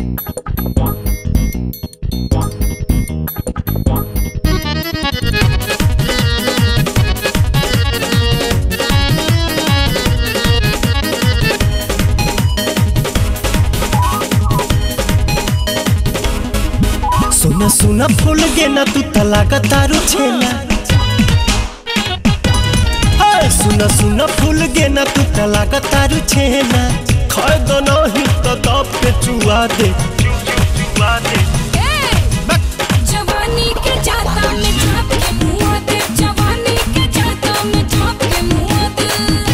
सुना सुना भूल गे ना तू तलाका तारू छेना हाय सुना सुना भूल गे ना तू तलाका तारू छेना खाए दो नहीं तो दब के चुआ दे चुआ दे जवानी के जाता में झाँप के मुँह दे जवानी के जाता में झाँप के मुँह दे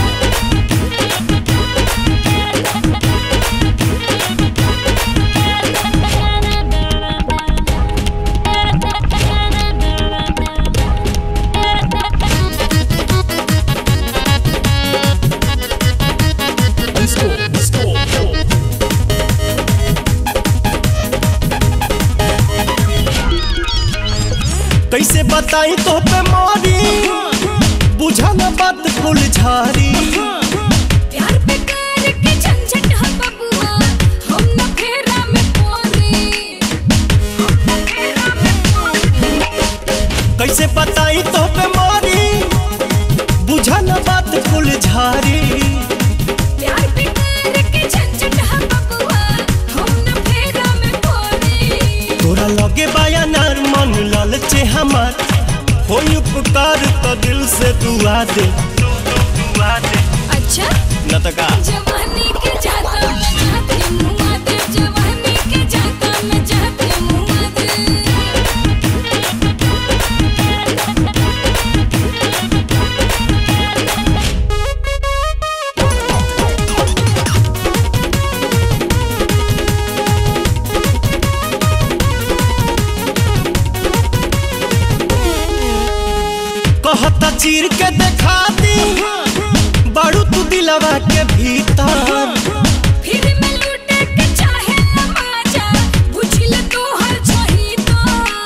कैसे बताई तो पे मारी बुझा ना बात फुल झारी प्यार पे कर के झंझट है बबुआ हम न फेरा में पोरी हम न फेरा में पोरी कैसे बताई तो पे मारी बुझा ना बात फुल झारी प्यार पे कर के झंझट है बबुआ हम न फेरा में पोरी तोरा लगे बाया नार मन लालचे हमार होई उपकार तो दिल से दुआ दे दुआ दे अच्छा न तो का जवानी के जाता में झाँप के मुँह दे जवानी के जाता में झाँप के मुँह दे कहता चीर के देखा दी बारू तू दिलवा के भीतर फिर मैं लूटे के चाहे न माजा बुझल तो हर छही तो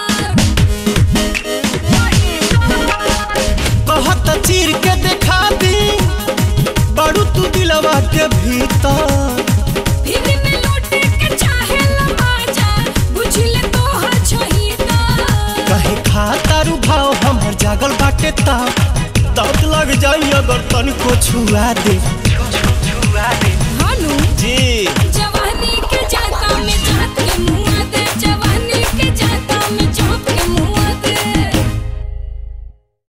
कहता चीर के देखा दी बारू तू दिलवा के भीतर फिर मैं लूटे के चाहे न माजा बुझल तो हर छही तो कहे खा तारू भाव हमर जागल बाटे ता दर्द लग जाई अगर तनिको छुआ दे छुआ दे हानू जी